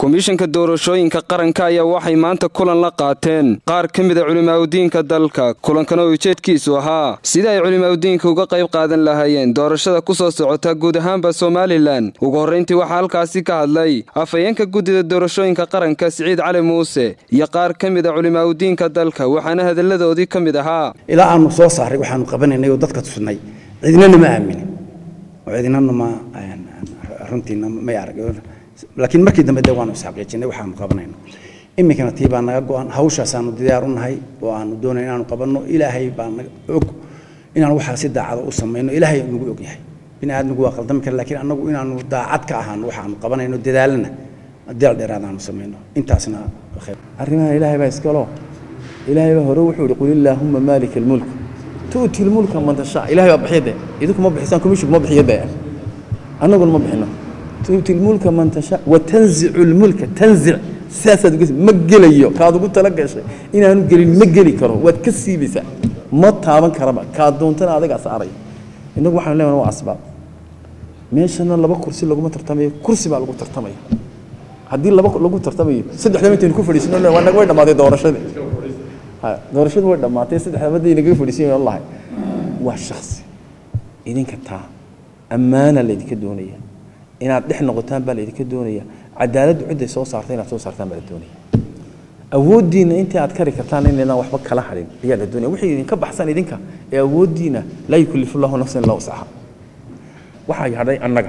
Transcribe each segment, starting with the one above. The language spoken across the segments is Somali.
komishanka doorashooyinka qaranka ayaa waxay maanta kulan la qaateen qaar ka mida culimaadudiinka dalka kulankana oo ujeedkiisu ahaa sida ay culimaadudiinka uga qayb qaadan lahaayeen doorashada ku soo socota guud ahaanba somalilan ugu horrayntii waxaa halkaasi ka hadlay afhayeenka guddida doorashooyinka qaranka siciid cali muuse iyo qaar ka mida culimaadudiinka dalka waxaana hadalladoodii ka mid ahaa ilaa aanu soo saaray waxaanu qabanaynay oo dadka tusnay cidinana ma aaminin oo cidinana ma runtiina may arag laakiin markii dambe de waanu isxaqiijinay waxaanu qabanayno iminkana tii baa naga go-an hawshaasaanu diyaar u nahay oo aanu doonay inaanu qabanno ilaahay baa naga og inaan waxaa si daacada u samayno ilaahay nagu og yahay bini aadmigu waa qaldami kara laakiin annagu inaanu daacad ka ahaano waxaanu qabanayno dadaalana deel dheeraad aanu samayno intaasna arrimaha ilaahay baa iskalo ilaahay baa hore wuxuu yihi qul illaahumma maalika almulk tu'ti lmulka man tashaa ilahay baa bixiya de idinku ma bixisaan komishinku ma bixiyo de annaguna ma bixino tuuti lmulka man tashaa watanzicu lmulka tanzic sidaasaad ma gelayo kaad ugu tala gashay inaanu gelin ma geli karo waad ka siibaysaa ma taaban karaba kaad doontana adigaa saaray innagu waxaan leenahay waa asbaab meeshana laba kursi laguma tartamayo kursi baa lagu tartamaya haddii laba lagu tartamayo saddexdaba intaynu ku fadhiisino waa naga way dhammaatay doorashadii doorashadu way dhammaatay saddexdaba hadday nagaga fadhiisan lahay waa shaksi idinka taa ammaana laydinka doonaya inaad dhex noqotaan baa laydinka doonaya cadaaladdu cidday soo saartay inaad soo saartaan baa la doonaya awooddiina intii aad kari kartaan inaydaan waxba kala hadhin ayaa la doonaya wixii idinka baxsan idinka ee awooddiina laa yukallifu llahu nafsan illa wuscaha waxaa hadhay annaga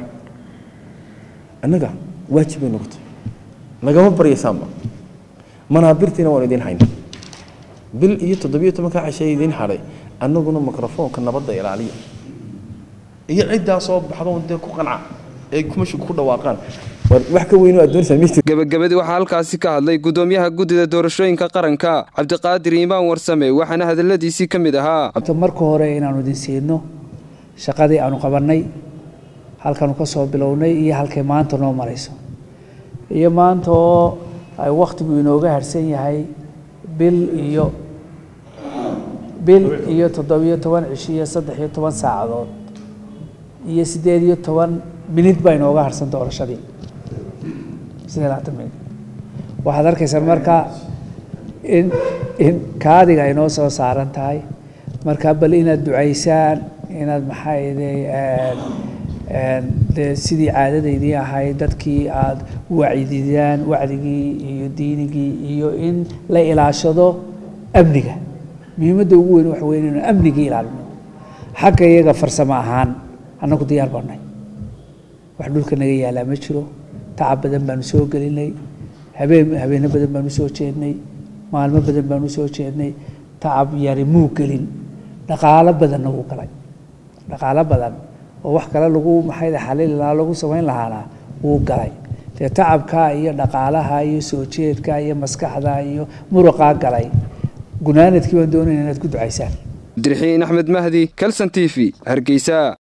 annaga waajib bay noqotay nagama baryaysaanba manaabirtiina waan idin hayna bil iyo toddobiyo tobanka cashay idin hadhay annaguna mikrofoonka nabadda ilaaliya iyo ciddaa soo baxdo dee ku qanca ay kumashigu ku dhawaaqaan wax ka weyn aad doonaysaa gabagabadii waxaa halkaasi ka hadlay guddoomiyaha guddida doorashooyinka qaranka cabdiqaadir iimaan warsame waxaana hadalladiisii ka mid ahaa marka hore inaanu idin siino shaqadii aanu qabannay halkaanu ka soo bilownay iyo halkay maanta noo marayso iyo maanta oo ay wakhtigu inooga harsan yahay bil iyo bil iyo toddobiyo toban cishi iyo saddex iyo toban saacadood iyo siddeed iyo toban minid baa inooga harsan doorashadii siddeed labaatan minid waxaad arkaysaa marka in in kaadiga ay noo soo saaran tahay marka bal inaad ducaysaan inaad maxaayday dee sidii caadadaydii ahayd dadkii aada wacdidaan wacdigii iyo diinigii iyo in la ilaashado amniga muhiimadda ugu weyn waxa weyn inuu amnigii ilaalino xagga iyaga farsamo ahaan annagu diyaar baanay wax dhulka naga yaalaa ma jiro tacab badan baanu soo gelinay habeen habeeno badan baanu soo jeednay maalmo badan baanu soo jeednay tacab yari muu gelin dhaqaalo badanna wuu galay dhaqaalo badan oo wax kale lagu maxayda xalili lahaa lagu samayn lahaana wuu galay dee tacabkaa iyo dhaqaalaha iyo soo jeedka iyo maskaxda iyo muruqaa galay gunaanadkii baan doonayna inaad ku ducaysaan abdiraxiin axmed mahdi kalson t v hargeysa